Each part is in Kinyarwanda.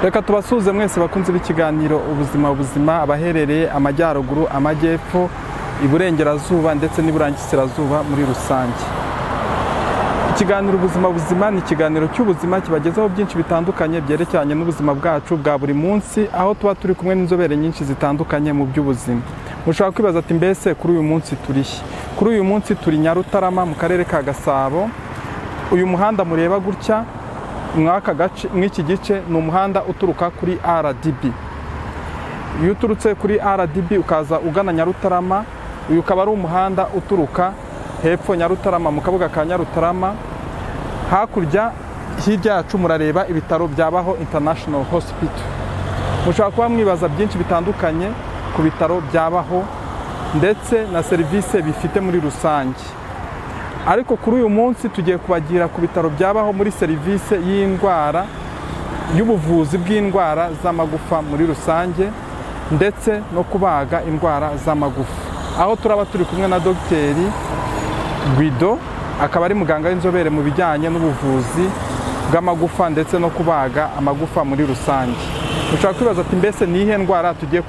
reka tubasuhuze mwese bakunze b'ikiganiro ubuzima buzima abaherereye amajyaruguru amajyepfo iburengerazuba ndetse n'iburangikirazuba muri rusange ikiganiro ubuzima buzima ni ikiganiro cy'ubuzima kibagezaho byinshi bitandukanye byerekeranye n'ubuzima bwacu bwa buri munsi aho tuba turi kumwe n'inzobere nyinshi zitandukanye mu by'ubuzima mushobora kwibaza ati mbese kuri uyu munsi turi kuri uyu munsi turi nyarutarama mu karere ka gasabo uyu muhanda mureba gutya mw'iki gice ni umuhanda uturuka kuri rdb iyo uturutse kuri rdb ukaza ugana nyarutarama uyu ukaba ari umuhanda uturuka hepfo nyarutarama mu kabuga ka nyarutarama hakurya hirya yacu murareba ibitaro bya baho international hospital mushobora kuba mwibaza byinshi bitandukanye ku bitaro bya baho ndetse na serivisi bifite muri rusange ariko kuri uyu munsi tugiye kubagira ku bitaro bya baho muri serivisi y'indwara y'ubuvuzi bw'indwara z'amagufa muri rusange ndetse no kubaga indwara z'amagufa aho turaba turi kumwe na dogiteri guido akaba ari muganga w'inzobere mu bijyanye n'ubuvuzi bw'amagufa ndetse no kubaga amagufa muri rusange dushobora kwibaza ati mbese ni iyihe ndwara tugiye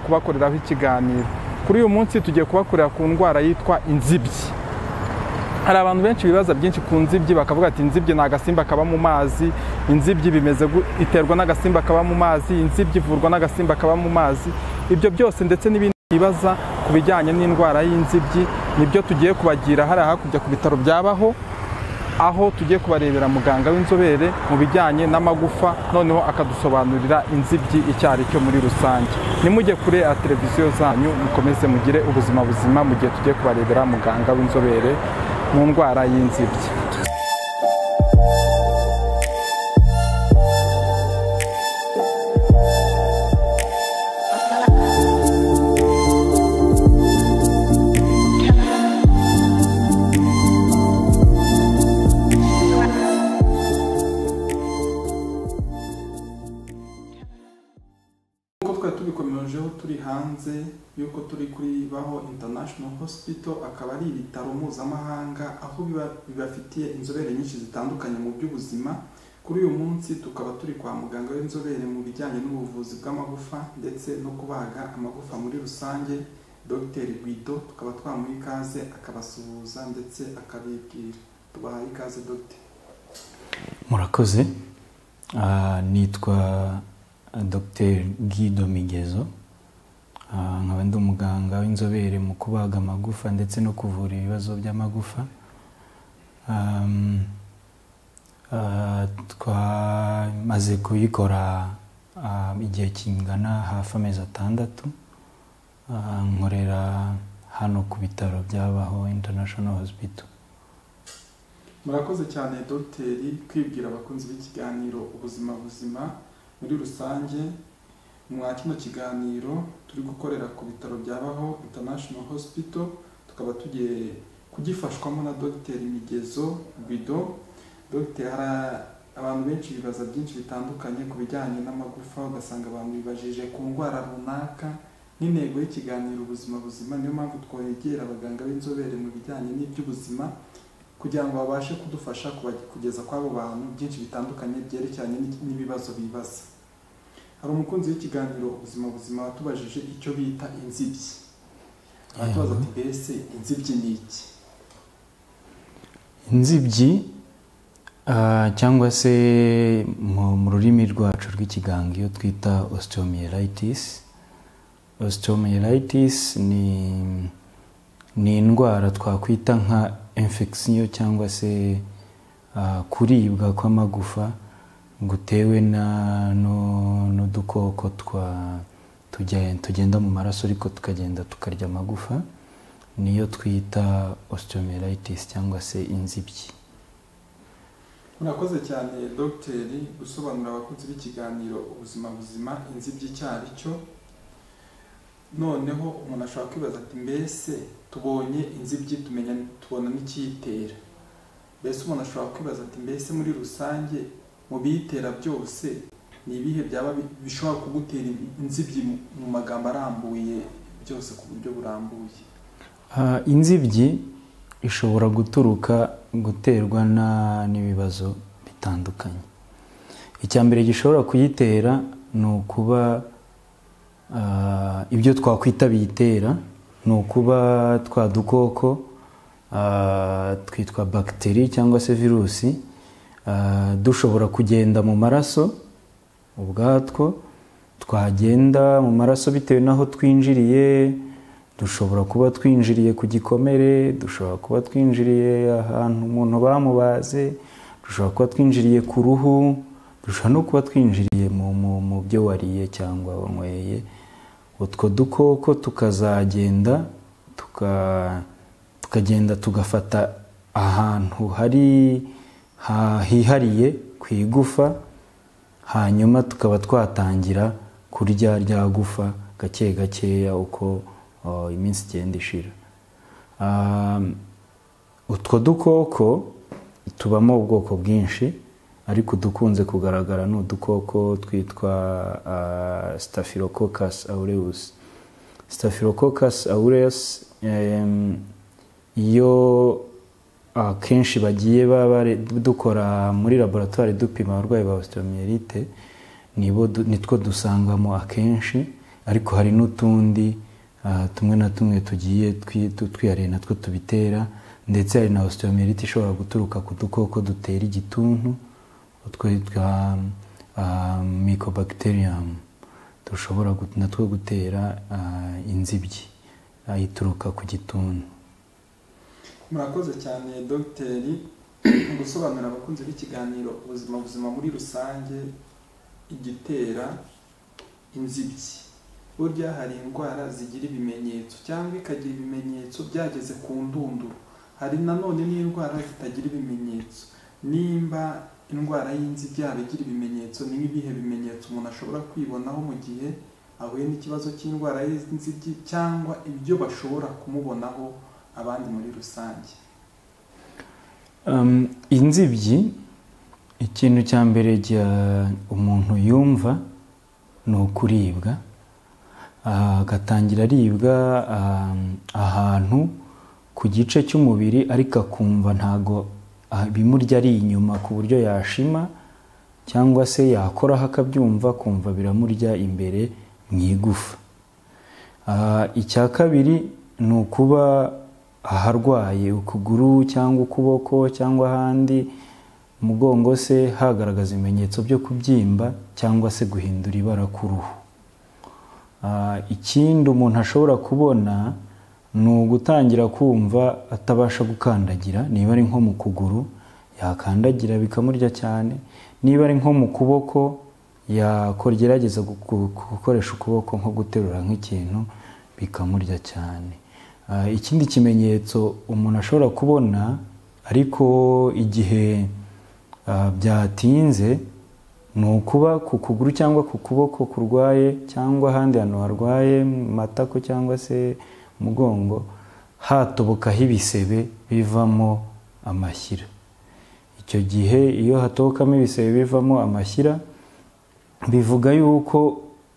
kubakoreraho ikiganiro kuri uyu munsi tugiye kubakorera ku ndwara yitwa inzibyi hari abantu benshi bibaza byinshi ku nzibyi bakavuga ati inzibyi ni agasimba kaba mu mazi inzibyi bimeze iterwa n'agasimba kaba mu mazi inzibyi ivurwa n'agasimba kaba mu mazi ibyo byose ndetse n'ibindi bibaza ku bijyanye n'indwara y'inzibyi nibyo tugiye kubagira hariya hakurya ku bitaro byabaho aho tugiye kubarebera muganga w'inzobere mu bijyanye n'amagufa noneho akadusobanurira inzibyi icyo ari cyo muri rusange nimujye kure ya televiziyo zanyu mukomeze mugire ubuzima buzima mu gihe tugiye kubarebera muganga w'inzobere mu ndwara y'inzibyi hanze y'uko turi kuri baho international hospital akaba ari ibitaro mpuzamahanga aho bibafitiye inzobere nyinshi zitandukanye mu by'ubuzima kuri uyu munsi tukaba turi kwa muganga w'inzobere mu bijyanye n'ubuvuzi bw'amagufa ndetse no kubaga amagufa muri rusange dr guido tukaba twamuha ikaze akabasuhuza ndetse akabibwira tubaha ikaze dr murakoze nitwa dr guido migezo nkaba ndi umuganga w'inzobere mu kubaga amagufa ndetse no kuvura ibibazo by'amagufa twamaze kuyikora igihe kingana hafi amezi atandatu nkorera hano ku bitaro byabaho international hospital murakoze cyane dogiteri kwibwira abakunzi b'ikiganiro ubuzima buzima muri rusange mwa kino kiganiro turi gukorera ku bitaro byabaho international hospital tukaba tugiye kugifashwamo na dogiteri migezo bido dogiteri hari abantu benshi bibaza byinshi bitandukanye ku bijyanye n'amagufa ugasanga abantu bibajije ku ndwara runaka n'intego y'ikiganiro ubuzima buzima niyo mpamvu twegera abaganga b'inzobere mu bijyanye n'iby'ubuzima kugira ngo babashe kudufasha kugeza kw'abo bantu byinshi bitandukanye byerekeranye n'ibibazo bibaza hari umukunzi w'ikiganiro ubuzima buzima watubajije icyo bita inzibyi aratubaza ati mbese inzibyi ni iki inzibyi cyangwa se mu rurimi rwacu rw'ikiganga iyo twita osteomyelitis osteomyelitis ni indwara twakwita nka infection cyangwa se kuribwa kw'amagufa gutewe n'udukoko tugenda mu maraso ariko tukagenda tukarya amagufa niyo twita osteomyelitis cyangwa se inzibyi murakoze cyane dogiteri gusobanurira abakunzi b'ikiganiro ubuzima buzima inzibyi icyo ari cyo noneho umuntu ashobora kwibaza ati mbese tubonye inzibyi tumenya tubona n'ikiyitera mbese umuntu ashobora kwibaza ati mbese muri rusange mu biyitera byose ni ibihe byaba bishobora kugutera inzibyi mu magambo arambuye byose ku buryo burambuye inzibyi ishobora guturuka guterwa n'ibibazo bitandukanye icya mbere gishobora kuyitera ni ukuba ah, ibyo twakwita biyitera ni ukuba twa dukoko ah, twitwa bagiteri cyangwa se virusi ah, dushobora kugenda mu maraso ubwatwo twagenda mu maraso bitewe n'aho twinjiriye dushobora kuba twinjiriye ku gikomere dushobora kuba twinjiriye ahantu umuntu bamubaze dushobora kuba twinjiriye ku ruhu dushobora no kuba twinjiriye mu, mu, mu byo wariye cyangwa wanyweye utwo dukoko tukazagenda tuka- tukagenda tugafata ahantu hari ha- hihariye ku igufa hanyuma tukaba twatangira kurya rya gufa gake gakeya uko uh, iminsi igenda ishira Um, utwo dukoko tubamo ubwoko bwinshi ariko udukunze kugaragara ni udukoko twitwa uh, staphylococcus aureus staphylococcus aureus em, iyo akenshi bagiye baba bari- dukora muri laboratwari dupima abarwayi ba osteomyelite nibo du- nitwo dusangamo akenshi ariko hari n'utundi ah, tumwe na tumwe tugiye twi- tu- twihariye natwo tubitera ndetse hari na osteomyelite ishobora guturuka ku dukoko dutera igituntu utwo twitwa ah, mycobacterium dushobora gut- natwo gutera ah, inzibyi ah, ituruka ku gituntu murakoze cyane dogiteri gusobanurira abakunzi b'ikiganiro ubuzima buzima muri rusange igitera inzibyi burya hari indwara zigira ibimenyetso cyangwa ikagira ibimenyetso byageze ku ndunduro hari nanone n'indwara zitagira ibimenyetso nimba indwara y'inzibyi yaba igira ibimenyetso ni ibihe bimenyetso umuntu ashobora kwibonaho mu gihe ahuye n'ikibazo cy'indwara y'inzibyi cyangwa ibyo bashobora kumubonaho abandi muri rusange Um, inzibyi ikintu cya mbere jya- umuntu yumva ni ukuribwa Ah, agatangira aribwa um, ahantu ku gice cy'umubiri ariko akumva ntago ah, ibimurya ari inyuma ku buryo yashima cyangwa se yakoraho akabyumva kumva biramurya imbere mu igufa Ah, icya kabiri ni ukuba aharwaye ukuguru cyangwa ukuboko cyangwa ahandi umugongo se hagaragaza ibimenyetso byo kubyimba cyangwa se guhindura ibara ku ruhu Ah, ikindi umuntu ashobora kubona ni ugutangira kumva atabasha gukandagira niba ari nko mu kuguru yakandagira bikamurya cyane niba ari nko mu kuboko yakora gerageza gu- gu- gukoresha ukuboko nko guterura nk'ikintu bikamurya cyane Ah, ikindi kimenyetso umuntu ashobora kubona ariko igihe ah, byatinze ni ukuba ku kuguru cyangwa ku kuboko kurwaye cyangwa ahandi hantu harwaye mu matako cyangwa se umugongo hatobokaho ibisebe bivamo amashyira icyo gihe iyo hatokamo ibisebe bivamo amashyira bivuga yuko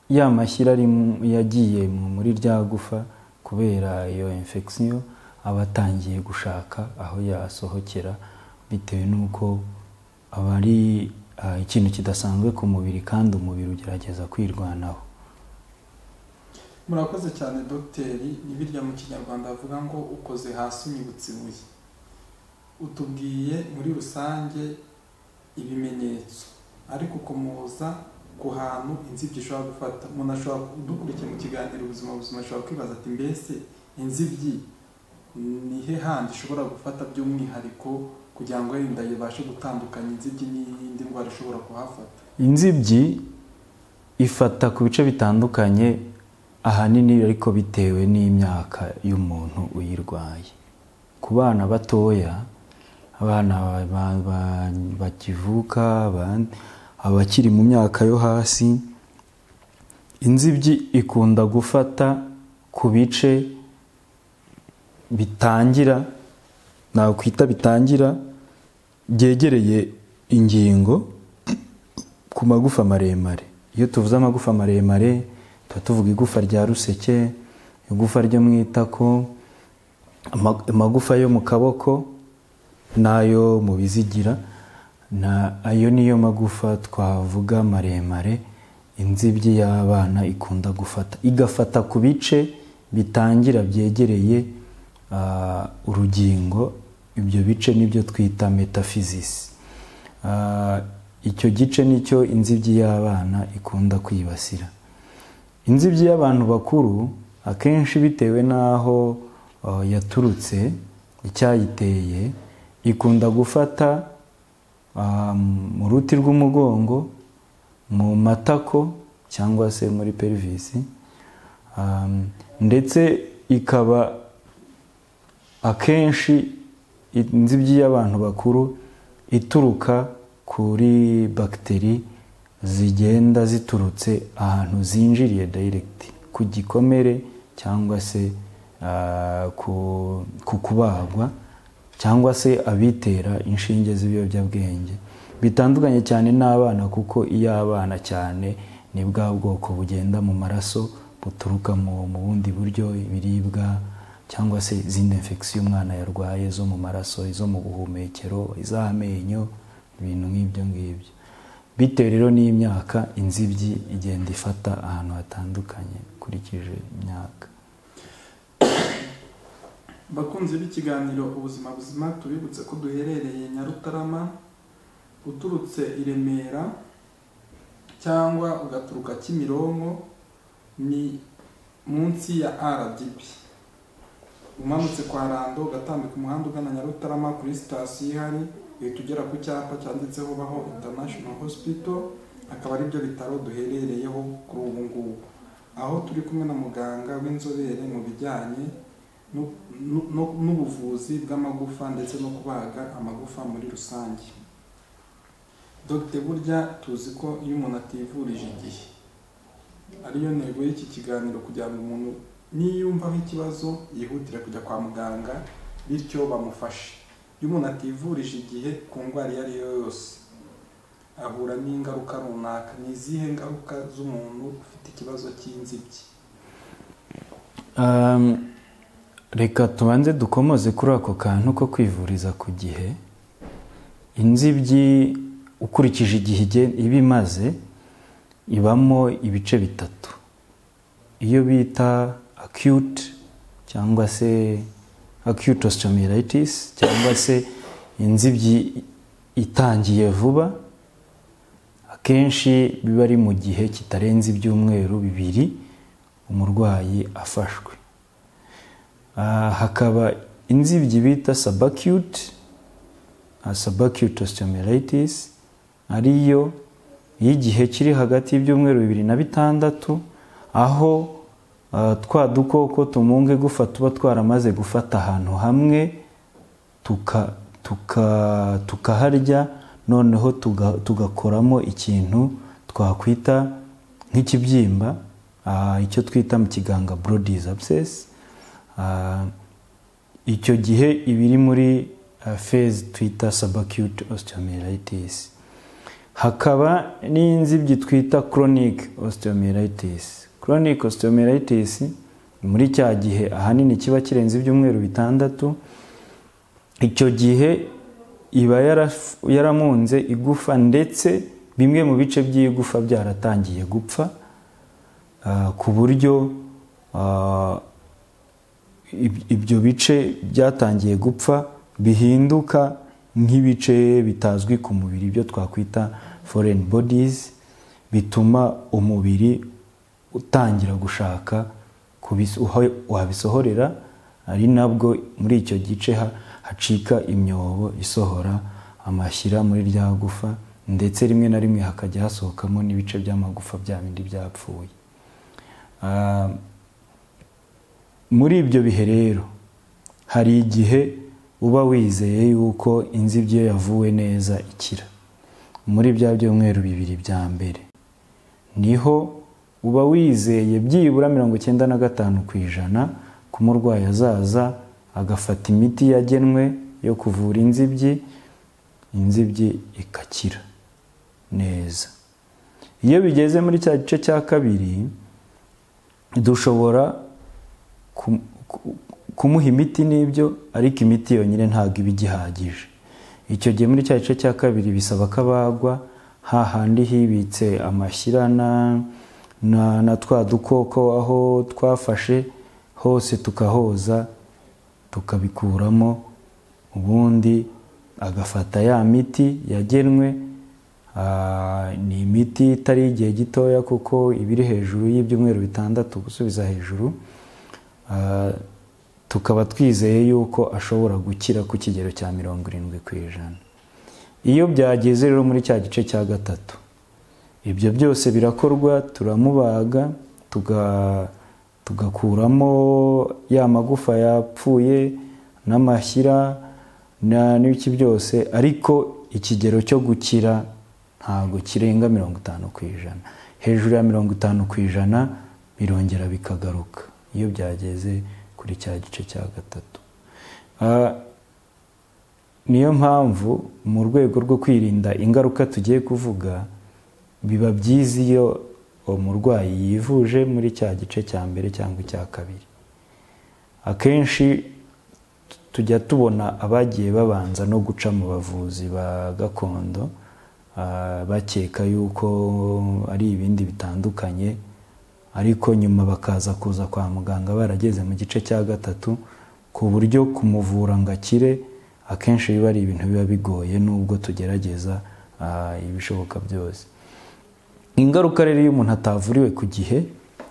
ya mashyira ari mu- yagiye mu- muri rya gufa kubera iyo infection aba atangiye gushaka aho yasohokera bitewe n'uko aba ari ah, ikintu kidasanzwe ku mubiri kandi umubiri ugerageza kwirwanaho murakoze cyane dogiteri birya mu kinyarwanda bavuga ngo ukoze hasi unyibutsa ibuye utubwiye muri rusange ibimenyetso ariko ukomoza ku hantu inzibyi ishobora gufata umuntu ashobora dukurikiye mu kiganiro ubuzima buzima ashobora kwibaza ati mbese inzibyi ni he handi ishobora gufata by'umwihariko kugira ngo wenda ibashe gutandukanya inzibyi n'iyindi ndwara ishobora kuhafata inzibyi ifata ku bice bitandukanye ahanini ariko bitewe n'imyaka y'umuntu uyirwaye ku bana batoya abana ba- ba- ba- bakivuka aba- abakiri mu myaka yo hasi inzibyi ikunda gufata ku bice bitangira nakwita bitangira byegereye ingingo ku magufa maremare iyo tuvuze amagufa maremare tuba tuvuga igufa rya ruseke igufa ryo mu itako ama- amagufa yo mu kaboko n'ayo mu bizigira na ayo niyo magufa twavuga maremare inzibyi y'abana ikunda gufata igafata ku bice bitangira byegereye ah, urugingo ibyo bice nibyo twita metafizisi Ah, icyo gice nicyo inzibyi y'abana ikunda kwibasira inzibyi y'abantu bakuru akenshi bitewe n'aho ah, yaturutse icyayiteye ikunda gufata ah, mu ruti rw'umugongo mu matako cyangwa se muri perivisi Um, ndetse ikaba akenshi inzibyi y'abantu bakuru ituruka kuri bagiteri zigenda ziturutse ahantu zinjiriye direct ku gikomere cyangwa se ah, ku ku kubagwa cyangwa se abitera inshinge z'ibiyobyabwenge bitandukanye cyane n'abana kuko iyo abana cyane ni bwa bwoko bugenda mu maraso buturuka mu mu bundi buryo ibiribwa cyangwa se izindi infection umwana yarwaye zo mu maraso izo mu buhumekero iz'amenyo ibintu nk'ibyo ngibyo bitewe rero n'imyaka inzibyi igenda ifata ahantu hatandukanye ukurikije imyaka bakunzi b'ikiganiro ubuzima buzima tubibutse ko duherereye nyarutarama uturutse i remera cyangwa ugaturuka kimironko ni munsi ya rdb umanutse kwa rando ugatambika umuhanda ugana nyarutarama kuri sitasiyo ihari uhita ugera ku cyapa cyanditseho baho international hospital akaba ari byo bitaro duherereyeho kuri ubu ngubu aho turi kumwe na muganga w'inzobere mu bijyanye nu- nu- nu- n'ubuvuzi bw'amagufa ndetse no kubaga amagufa muri rusange dogite burya tuzi ko iyo umuntu ativurije igihe ariyo ntego y'iki kiganiro kugira ngo umuntu niyumvaho ikibazo yihutire kujya kwa muganga bityo bamufashe iyo umuntu ativurije igihe ku ndwara iyo ariyo yose ahura n'ingaruka runaka ni izihe ngaruka z'umuntu ufite ikibazo cy'inzibyi Um, reka tubanze dukomoze kuri ako kantu ko kwivuriza ku gihe inzibyi ukurikije igihe igen- iba imaze ibamo ibice bitatu iyo bita acute cyangwa se acute osteomyelitis cyangwa se inzibyi itangiye vuba akenshi biba ari mu gihe kitarenze ibyumweru bibiri umurwayi afashwe Ah, hakaba inzibyi bita subacute ah, subacute osteomyelitis ariyo y'igihe kiri hagati y'ibyumweru bibiri na bitandatu aho ah, twa dukoko tumunga igufa tuba twaramaze gufata ahantu hamwe tuka- tuka- tukaharya noneho tuga- tugakoramo ikintu twakwita nk'ikibyimba ah, icyo twita mu kiganga brodies abscess Ah, icyo gihe iba iri muri ah, phase twita subacute osteomyelitis hakaba n'inzibyi twita chronic osteomyelitis chronic osteomyelitis ni muri cya gihe ahanini kiba kirenze ibyumweru bitandatu icyo gihe iba yaraf- yaramunze igufa ndetse bimwe mu bice by'igufa byaratangiye gupfa ah, ku buryo ah, ib- ibyo bice byatangiye gupfa bihinduka nk'ibice bitazwi ku mubiri byo twakwita foreign bodies bituma umubiri utangira gushaka kubis- aho wabisohorera ari nabwo muri icyo gice ha- hacika imyobo isohora amashyira muri rya gufa ndetse rimwe na rimwe hakajya hasohokamo n'ibice by'amagufa bya bindi byapfuye Ah, muri ibyo bihe rero hari igihe uba wizeye yuko inzibyi iyo yavuwe neza ikira muri bya byumweru bibiri bya mbere niho uba wizeye byibura mirongo icyenda na gatanu ku ijana ko umurwayi azaza agafata imiti yagenwe yo kuvura inzibyi inzibyi ikakira neza iyo bigeze muri cya gice cya kabiri dushobora ku- ku- kumuha imiti n'ibyo ariko imiti yonyine ntabwo iba igihagije icyo gihe muri cya gice cya kabiri bisaba ko abagwa hahandi hibitse amashyira na na- na twa dukoko aho twafashe hose tukahoza tukabikuramo ubundi agafata ya miti yagenwe Ah, ni imiti itari igihe gitoya kuko iba iri hejuru y'ibyumweru bitandatu gusubiza hejuru Ah, tukaba twizeye yuko ashobora gukira ku kigero cya mirongo irindwi ku ijana iyo byageze rero muri cya gice cya gatatu ibyo byose birakorwa turamubaga tuga- tugakuramo ya magufa yapfuye n'amashyira na- n'ibiki byose ariko ikigero cyo gukira ntabwo kirenga mirongo itanu ku ijana hejuru ya mirongo itanu ku ijana birongera bikagaruka iyo byageze kuri cya gice cya gatatu Ah, niyo mpamvu mu rwego rwo kwirinda ingaruka tugiye kuvuga biba byiza iyo umurwayi yivuje muri cya gice cya mbere cyangwa icya kabiri akenshi tujya tubona abagiye babanza no guca mu bavuzi ba gakondo ah, bakeka yuko ari ibindi bitandukanye ariko nyuma bakaza kuza kwa muganga barageze mu gice cya gatatu ku buryo kumuvura ngo akire akenshi biba ari ibintu biba bigoye nubwo tugerageza ah, ibishoboka byose ingaruka rero iyo umuntu atavuriwe ku gihe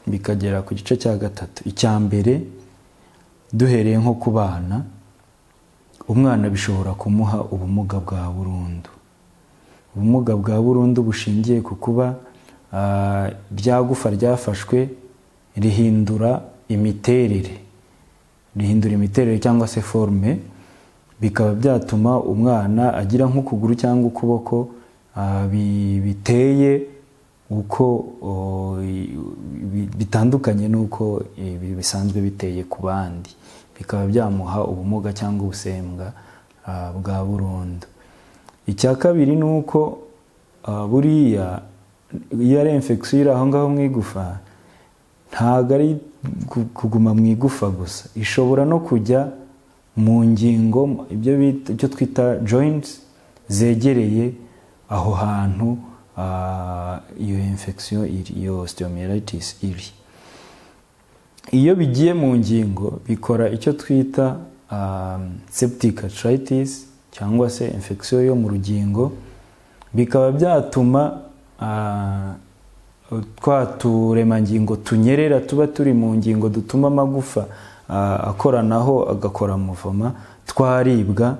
bikagera ku gice cya gatatu icya mbere duhereye nko ku bana umwana bishobora kumuha ubumuga bwa burundu ubumuga bwa burundu bushingiye ku kuba ah, rya gufa ryafashwe rihindura imiterere rihindura imiterere cyangwa se forume bikaba byatuma umwana agira nk'ukuguru cyangwa ukuboko ah, bi- biteye uko o, i- bi- bitandukanye n'uko ibi bisanzwe biteye ku bandi bikaba byamuha ubumuga cyangwa ubusembwa ah, bwa burundu icya kabiri ni uko ah, buriya iyo ari infection iri aho ngaho mu igufa ntabwo ari ku- kuguma mu igufa gusa ishobora no kujya mu ngingo ibyo bita- icyo twita joints zegereye aho hantu ah, iyo infection iri iyo osteomyelitis iri iyo bigiye mu ngingo bikora icyo twita um, septic arthritis cyangwa se infection yo mu rugingo bikaba byatuma ah, twa turemangingo tunyerera tuba turi mu ngingo dutuma amagufa ah, akoranaho agakora muvoma twaribwa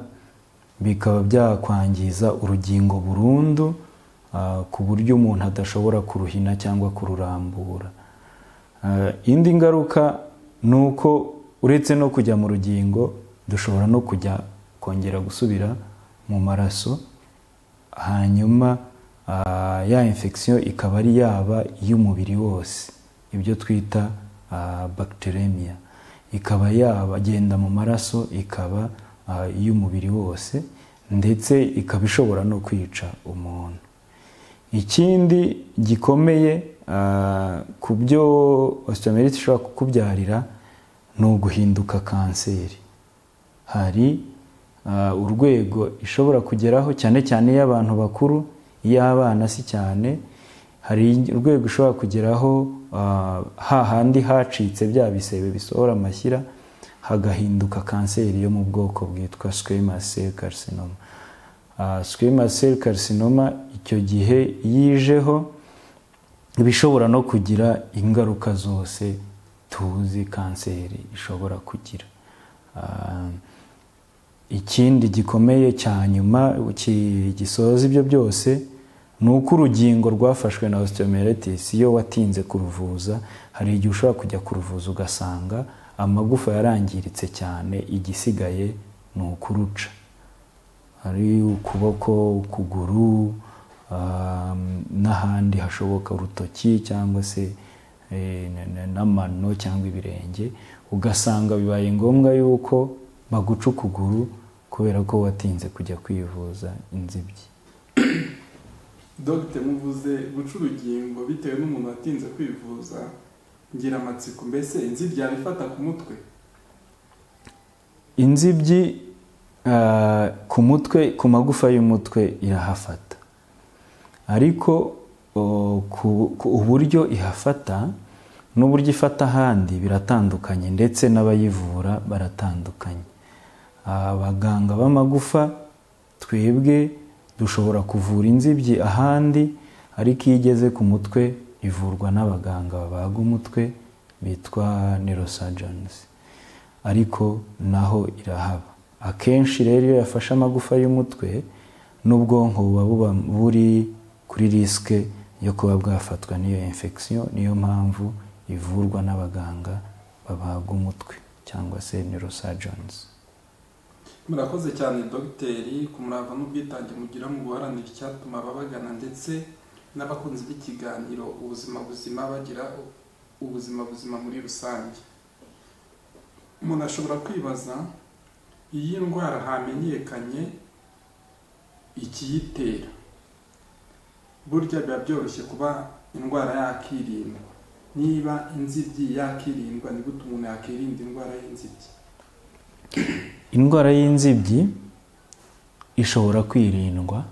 bikaba byakwangiza urugingo burundu ah, ku buryo umuntu adashobora kuruhina cyangwa kururambura Ah, indi ngaruka ni uko uretse no kujya mu rugingo dushobora no kujya kongera gusubira mu maraso hanyuma ah, ya infection ikaba ari yaba iy'umubiri wose ibyo twita ah, bacteremia ikaba yagenda mu maraso ikaba ah, iy'umubiri wose ndetse ikaba ishobora no kwica umuntu ikindi gikomeye ah, ku byo osteomyelitis ishobora kukubyarira ni uguhinduka kanseri hari ah, urwego ishobora kugeraho cyane cyane iy'abantu bakuru iy'abana si cyane hari urwego ishobora kugeraho ah, hahandi hacitse bya bisebe bisohora amashyira hagahinduka kanseri yo mu bwoko bwitwa squamous cell carcinoma Ah, squamous cell carcinoma icyo gihe yijeho bishobora no kugira ingaruka zose tuzi kanseri ishobora kugira Ah, ikindi gikomeye cya nyuma ki- gisoza ibyo byose ni uko urugingo rwafashwe na osteomyelitis iyo watinze kuruvuza hari igihe ushobora kujya kuruvuza ugasanga amagufa yarangiritse cyane igisigaye ni ukuruca hari ukuboko ukuguru um, n'ahandi hashoboka urutoki cyangwa se eh, na- na- n'amano cyangwa ibirenge ugasanga bibaye ngombwa yuko baguca ukuguru kubera ko watinze kujya kwivuza inzibyi dogite muvuze guca urugingo bitewe n'umuntu watinze kwivuza ngira amatsiko mbese inzibyi yabifata ku mutwe inzibyi ah, ku mutwe ku magufa y'umutwe irahafata ariko o, ku- ku- uburyo ihafata n'uburyo ifata ahandi biratandukanye ndetse n'abayivura baratandukanye abaganga b'amagufa twebwe dushobora kuvura inzibyi ahandi ariko iyo igeze ku mutwe ivurwa n'abaganga babaga umutwe bitwa neurosurgeons ariko naho irahaba akenshi rero iyo yafashe amagufa y'umutwe n'ubwonko buba buba buri kuri risike yo kuba bwafatwa n'iyo infection niyo mpamvu ivurwa n'abaganga babaga umutwe cyangwa se neurosurgeons murakoze cyane dogiteri ku murava n'ubwitange mugira mu guharanira icyatuma ababagana ndetse n'abakunzi b'ikiganiro ubuzima buzima bagira ubuzima buzima muri rusange umuntu ashobora kwibaza iyi ndwara hamenyekanye ikiyitera burya biba byoroshye kuba indwara yakirindwa niba inzibyi yakirindwa ni gute umuntu yakirinda indwara y'inzibyi indwara y'inzibyi ishobora kwirindwa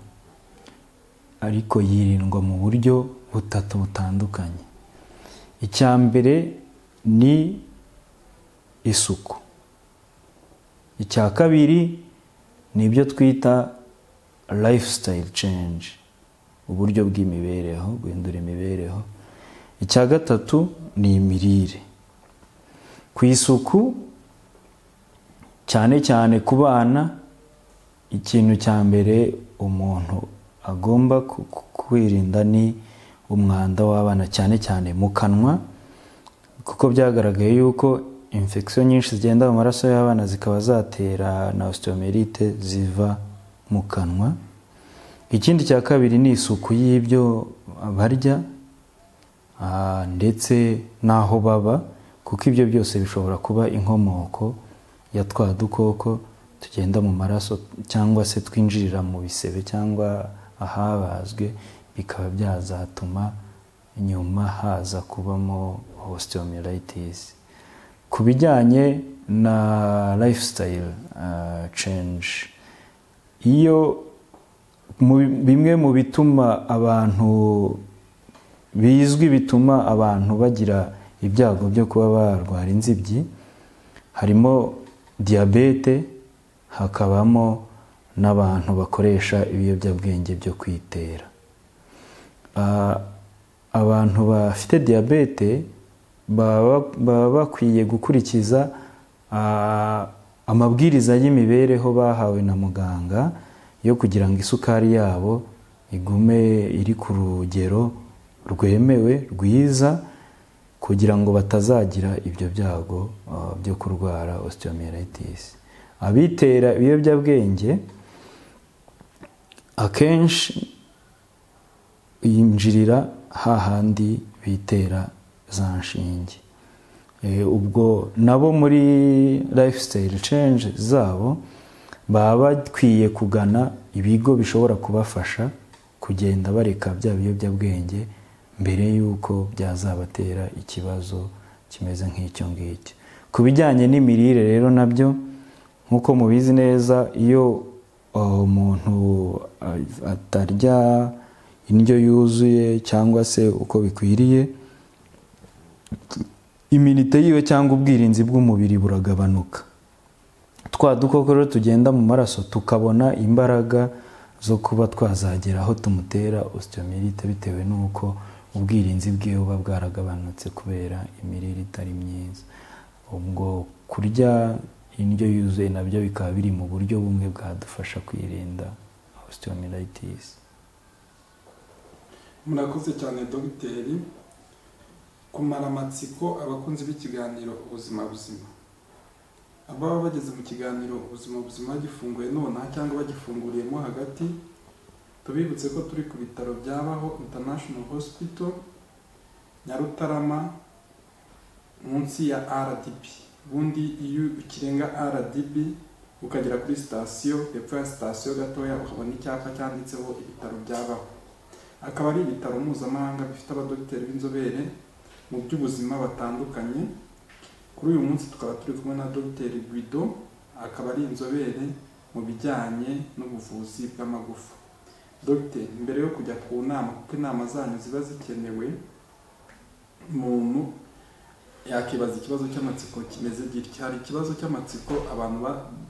ariko yirindwa mu buryo butatu butandukanye icya mbere ni isuku icya kabiri ni ibyo twita lifestyle change uburyo bw'imibereho guhindura imibereho icya gatatu ni imirire ku isuku cyane cyane ku bana ikintu cya mbere umuntu agomba ku- ku- kwirinda ni umwanda w'abana cyane cyane mu kanwa kuko byagaragaye yuko infection nyinshi zigenda mu maraso y'abana zikaba zatera na osteomerite ziva mu kanwa ikindi cya kabiri ni isuku y'ibyo barya ah, ndetse n'aho baba kuko ibyo byose bishobora kuba inkomoko ya twa dukoko tugenda mu maraso cyangwa se twinjirira mu bisebe cyangwa ahabazwe bikaba byazatuma nyuma haza kubamo osteomyelitis ku bijyanye na lifestyle ah, change iyo mu- bimwe mu bituma abantu bizwi bituma abantu bagira ibyago byo kuba barwara inzibyi harimo diyabete hakabamo n'abantu bakoresha ibiyobyabwenge byo kwitera Ah, abantu bafite diyabete baba baba bakwiye gukurikiza ah, amabwiriza y'imibereho bahawe na muganga yo kugira ngo isukari yabo igume iri ku rugero rwemewe rwiza kugira ngo batazagira ibyo byago ah, byo kurwara osteomyelitis abitera ibiyobyabwenge akenshi yinjirira hahandi bitera za nshinge Eh, ubwo nabo muri lifestyle change zabo baba bakwiye kugana ibigo bishobora kubafasha kugenda bareka bya biyobyabwenge mbere y'uko byazabatera ikibazo kimeze nk'icyo ngicyo ku bijyanye n'imirire rero nabyo nk'uko mubizi neza iyo uh, umuntu uh, atarya indyo yuzuye cyangwa se uko bikwiriye iminite yiwe cyangwa ubwirinzi bw'umubiri buragabanuka twa dukoko rero tugenda mu maraso tukabona imbaraga zo kuba twazagera aho tumutera osteomerite bitewe n'uko ubwirinzi bwe buba bwaragabanutse kubera imirire itari myiza ubwo kurya indyo yuzuye nabyo bikaba biri mu buryo bumwe bwadufasha kwirinda osteomyelitis murakoze cyane dogiteri kumara amatsiko abakunzi b'ikiganiro ubuzima buzima ababa bageze mu kiganiro ubuzima buzima bagifunguye nonaha cyangwa bagifunguriyemo hagati tubibutse ko turi ku bitaro byabaho international hospital nyarutarama munsi ya rdb ubundi iyo ukirenga rdb ukagera kuri sitasiyo hepfo ya sitasiyo gatoya ukabona icyapa cyanditseho ibitaro byabaho akaba ari ibitaro mpuzamahanga bifite abadogiteri b'inzobere mu by'ubuzima batandukanye kuri uyu munsi tukaba turi kumwe na dogiteri guido akaba ari inzobere mu mu bijyanye n'ubuvuzi bw'amagufa dogite mbere yo kujya ku nama kuko inama zanyu ziba zikenewe umuntu yakibaza ikibazo cy'amatsiko kimeze gitya hari ikibazo cy'amatsiko abantu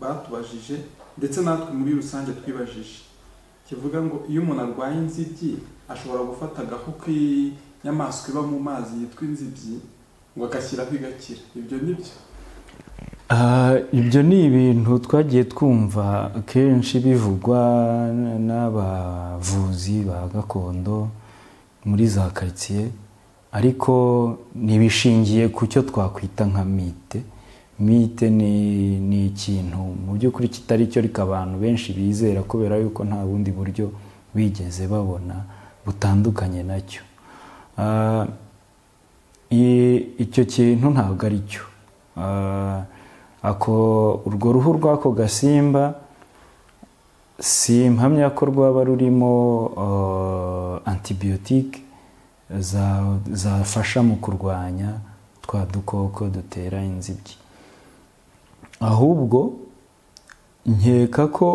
batubajije ndetse natwe muri rusange twibajije kivuga ngo iyo umuntu arwaye inzibyi ashobora gufata agahu k'inyamaswa iba mu mazi yitwa inzibyi ngo agashyiraho igakira ibyo ni byo ibyo ni ibintu twagiye twumva kenshi bivugwa n'abavuzi ba gakondo muri za karitsiye ariko ntibishingiye ku cyo twakwita nka mite mite ni ikintu mu by'ukuri kitari cyo reka abantu benshi bizera kubera yuko nta bundi buryo bigeze babona butandukanye nacyo icyo kintu ntabwo ari cyo urwo ruhu rw'ako gasimba si impamya ko rwaba rurimo antibiyotike zafasha mu kurwanya twa dukoko dutera inzibyi ahubwo nkeka ko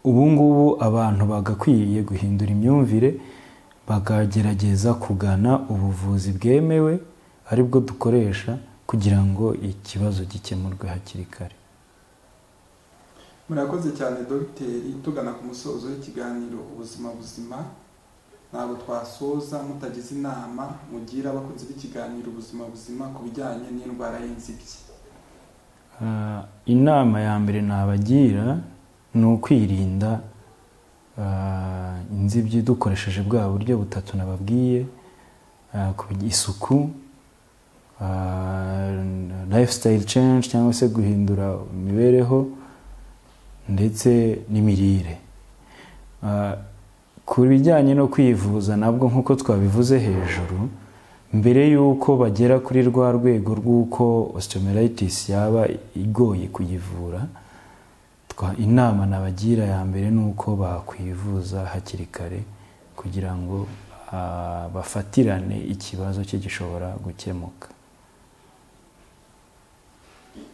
ubu ngubu abantu bagakwiriye guhindura imyumvire bakagerageza kugana ubuvuzi bwemewe aribwo dukoresha kugira ngo ikibazo gikemurwe hakiri kare murakoze cyane dogiteri tugana ku musozo w'ikiganiro ubuzima buzima ntabwo twasoza mutagize inama mugira abakunzi b'ikiganiro ubuzima buzima ku bijyanye n'indwara y'inzibyi inama ya mbere nabagira ni ukwirinda inzibyi dukoresheje bwa buryo butatu nababwiye isuku lifestyle change cyangwa se guhindura imibereho ndetse n'imirire ku bijyanye no kwivuza nabwo nk'uko twabivuze hejuru mbere y'uko bagera kuri rwa rwego rw'uko osteomeritis yaba igoye kuyivura inama nabagira ya mbere ni uko bakwivuza hakiri kare kugira ngo bafatirane ikibazo cye gishobora gukemuka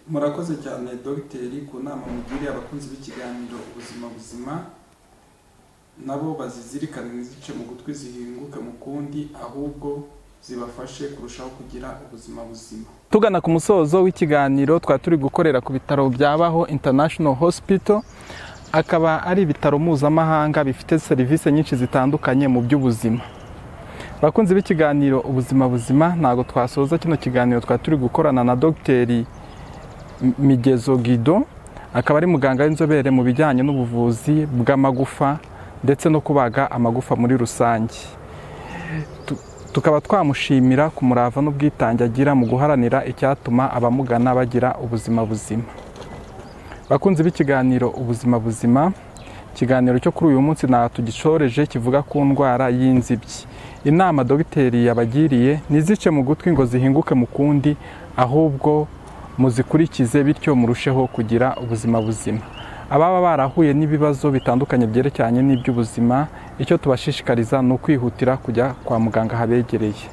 murakoze cyane dogiteri ku nama mugiriye abakunzi b'ikiganiro ubuzima buzima nabo bazizirikane ntizice mu gutwi zihinguke mu kundi ahubwo zibafashe kurushaho kugira ubuzima buzima tugana ku musozo w'ikiganiro twari turi gukorera ku bitaro byabaho international hospital akaba ari ibitaro mpuzamahanga bifite serivisi nyinshi zitandukanye mu by'ubuzima abakunzi b'ikiganiro ubuzima buzima ntabwo twasoza kino kiganiro twari turi gukorana na dogiteri migezo Guido akaba ari muganga w'inzobere mu bijyanye n'ubuvuzi bw'amagufa ndetse no kubaga amagufa muri rusange tukaba twamushimira ku murava n'ubwitange agira mu guharanira icyatuma abamugana bagira ubuzima buzima bakunzi b'ikiganiro ubuzima buzima ikiganiro cyo kuri uyu munsi ntabwo tugishoreje kivuga ku ndwara y'inzibyi inama dogiteri yabagiriye ntizice mu gutwi ngo zihinguke mu kundi ahubwo muzikurikize bityo murusheho kugira ubuzima buzima ababa barahuye n'ibibazo bitandukanye byerekeranye n'iby'ubuzima icyo tubashishikariza ni ukwihutira kujya kwa muganga habegereye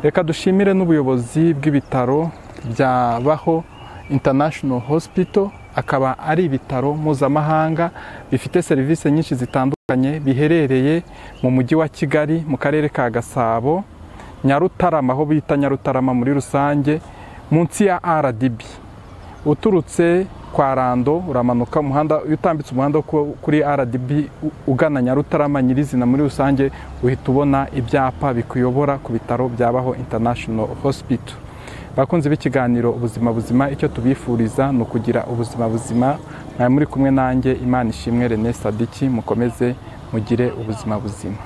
reka dushimire n'ubuyobozi bw'ibitaro bya baho international hospital akaba ari ibitaro mpuzamahanga bifite serivisi nyinshi zitandukanye biherereye mu mujyi wa kigali mu karere ka gasabo nyarutarama aho bita nyarutarama muri rusange munsi ya RDB uturutse kwa rando uramanuka umuhanda iyo utambitse umuhanda kuri RDB ugana nyarutarama nyirizina muri rusange uhita ubona ibyapa bikuyobora ku bitaro byabaho international hospital bakunze b'ikiganiro ubuzima buzima icyo tubifuriza ni ukugira ubuzima buzima mwari muri kumwe nanjye imana ishimwe René Sadiki mukomeze mugire ubuzima buzima